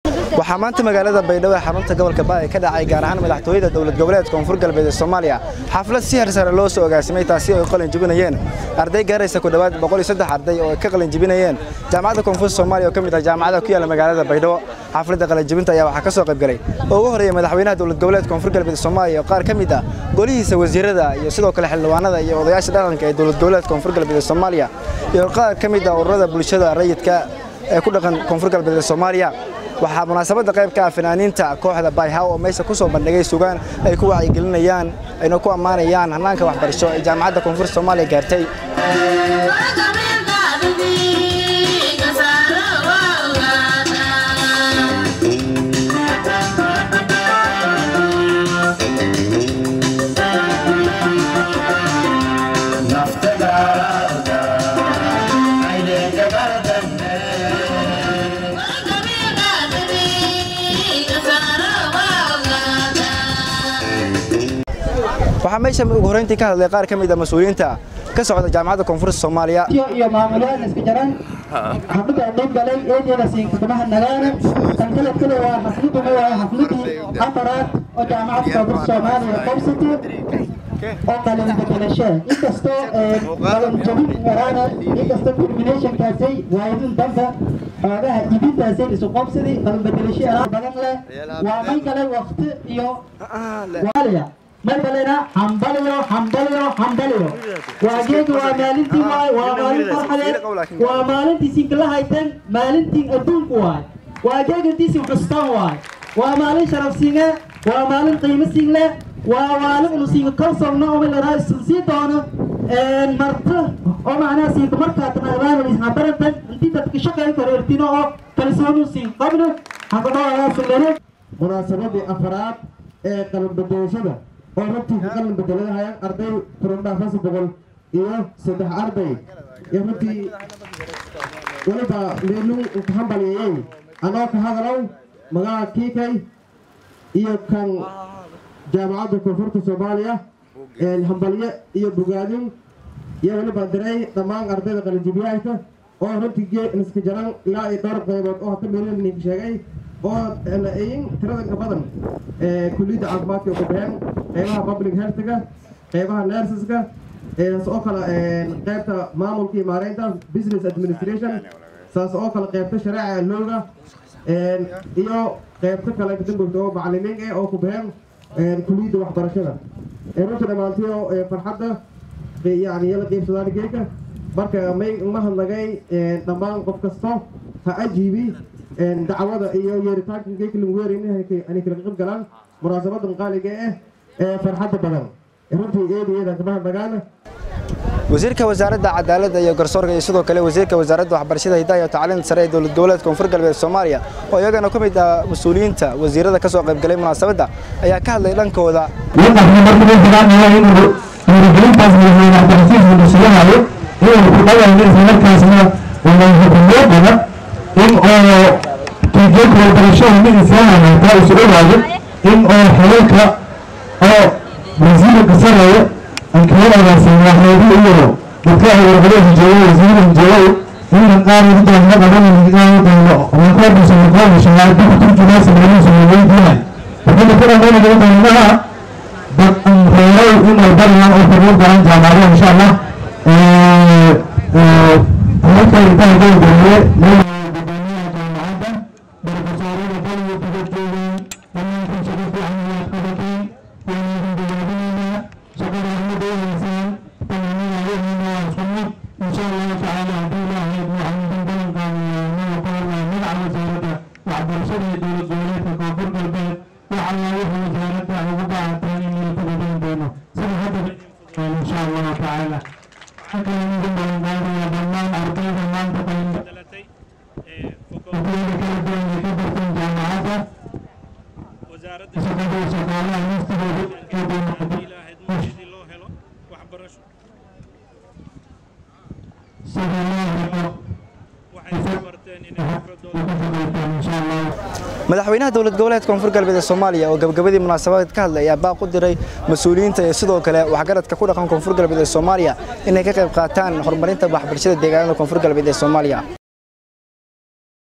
waxaa maanta magaalada baydhabo ee xarunta gobolka baay ka dhacay gaar ahaan madaxtooyada dowlad goboleedka koonfur galbeed ee soomaaliya xaflad si harsare loo soo agaasimay taasi oo ay qalin jibinayeen arday gaaraysa ku dhowaad boqol iyo saddex arday oo ay ka qalin jibinayeen jaamacadda koonfur soomaaliya oo ka mid ah jaamacadaha ku yaalla magaalada baydhabo xafladda qalin jibinta ayaa waxaa ka soo qayb galay oo ugu horreeya madaxweynaha dowlad goboleedka koonfur galbeed ee soomaaliya oo qaar ka mid ah golihiisa wasiirada iyo sidoo kale xildhibaanada iyo odayaasha dhaqanka ee dowlad goboleedka koonfur galbeed ee soomaaliya iyo qaar ka mid ah ururada bulshada rayidka ee ku dhaqan koonfur galbeed ee soomaaliya waxaa munaasabadda qayb ka ah fanaaniinta kooxda bayhaw oo meesha ku soo bandhigay sugaan ay ku wacyigelinayaan ayna ku ammaanayaan hannaanka waxbarasho ee jaamacadda koonfur soomaaliya gaartay waxaa meesha ugu horreyntii ka hadlay qaar ka mid ah mas-uuliyiinta ka socda jaamacadda koonfurta soomaaliya iyo maamulayaal iska jaran xafladda dhib galay eedeeda siinkadamaha nagaana tan kale kale waa xafladuna waa xafladii afaraad oo jaamacadda koonfurta soomaaliya qabsatay oo qalin bedelasho inkastoo qalin jabin waraana inkastoo culminationkaasay waayadin danka xoogaha ibintaasay isu qabsaday qalin bedelasho badan leh waa may kale waqti iyo waaliya markalena hambaliyo hambaliyo hambaliyo waa geega waa maalintii waay waa maalin farxadeed waa maalintii sinkala hayteen maalintii adduunku waay waa geegantiisin xustaan waay waa maalin sharaf singe waa maalin qiimo single waa maalin unu singa kalsogno umilaraa sii doono marto oo macnaha sinka markaa tanaqdaanalishabarantan intii dadka shaqayn karo ertino oo kalsoonu sin qabno hakadhoaasilene munaasabadii afaraad ee qalin bedelashada oo runtii ka qalin bedeladahayaan arday kurundhaafasa boqol iyo saddex arday iyo runtii weliba meeluu ka hambalyeeyey anoo ka hadalow magaca kiikay iyo kan jaamacadda koonfurta soomaaliya hambalye iyo bogaadin iyo weliba diray dhammaan ardayda qalinjibiyahayka oo runtii iska jaran ilaa iyo dhowr qaybood oo hata meelninka sheegay oo in tirada ka badan kulliyadda caafimaadka ugu baxeen qeybaha public healthga qeybaha nurseska saas oo kale qeybta maamulka iyo maareynta business administration saas oo kale qeybta shareeca looga iyo qeybta kale kadambogta oo macalimiin eh oo ku baxeen kulliyadda waxbarashada runta dhammaantiyo farxadda yani yala qeybsadaan geeka marka may uma hadlagay dhammaan qof kasto ha ajiibi dacwada iyo yeeritaanka geeka lagu weerayna ani kala qayb galaan munaasabadan qaaliga ah ee farxadda badan runtii eedayeeda kama hadlagaana wasiirka wasaaradda cadaaladda iyo garsoorka iyo sidoo kale wasiirka wasaaradda waxbarashada hidaha iyo tacliinta sare ee dowlad goboleedka koonfur galbeed soomaaliya oo iyagana ka mid ah mas-uuliyiinta wasiirada ka soo qayb galay munaasabadda ayaa ka hadlay dhankooda dhiirigelintaas madaxweyne cabdilcasiis bulshadahayo inuu ku dhawayno islamarkaasna wadahukumeedana in oo tiijeedka waxbarashada mid islaamanataa isu ogaado in oo xelalka oo wasiirka sareeya ankawanagaasi waxeedu iyo dadka warqadaha jooga wasiirada jooga inaan aanu doonno qabanan aanu doonno wankoodisa wankoodisa waa dib turjumaasa meeluusa weydiinay waxayna ku dhammaynaya doonaha dad reeray inay bariyaan oo furmo garan jaamacado insha allah halka intaa gowgeliye madaxweynaha dowlad goboleedka koonfur galbeed ee soomaaliya oo gabagabadii munaasabad ka hadlay ayaa baaq u diray mas-uuliyiinta iyo sidoo kale waxgaradka ku dhaqan koonfur galbeed ee soomaaliya inay ka qayb qaataan horumarinta waxbarashada deegaanada koonfur galbeed ee soomaaliya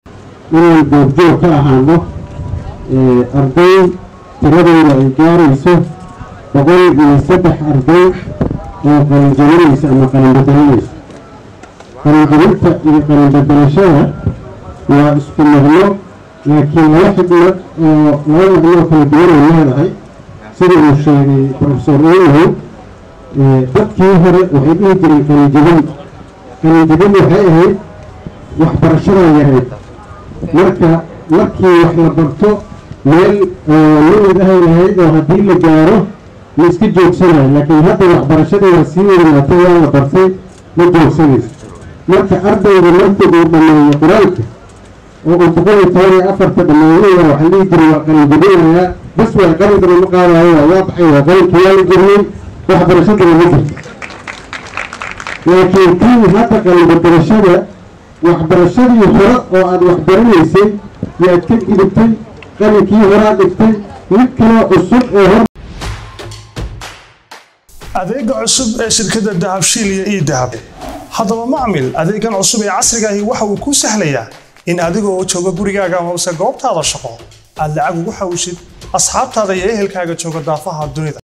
inaan goobjoog ka ahaano arday tiradooda ay gaarayso boqol iyo saddex arday oo qalinjabinaysa ama qalinbedelanaysa qalinjabinta iyo qalinbedelashada waa isku macno laakiin laba xidno oo laba macnoo kala duwan ay leedahay sida uu sheegay profesor oyow dadkii hore waxay dhihi jireen qalinjabin qalinjabin waxay ahayd waxbarashada yareed marka markii wax la barto meel lamid ahay lahayd oo haddii la gaaro la iska joogsanayo laakiin hadda waxbarashadii waa sii weynaatay waa la bartay ma joogsanayso marka ardayga markii uu dhammeeyo qur-aanka oo uu boqol iyo toban iyo afarta dhammeeyaya waxaan dhihi jiray waa qalinjabinayaa bas waa qalinkana ma qaadayo waa waa baxay waa qalinkii waa la geliyey waxbarashadana ma jirto laakiin tii hadda qalinbedelashada waxbarashadii hore oo aada waxbaranaysay yaad ka gidibtay qalinkii horaa dhigtay mid kaloo cusub oo hor adeega cusub ee shirkadda dahabshiil iyo ii dahab haddaba macmil adeegan cusub ee casriga ahi waxa uu kuu sahlayaa in adigoo jooga gurigaaga amase goobtaada shaqo aad lacag ugu xawishid asxaabtaada iyo ehelkaaga jooga daafaha dunida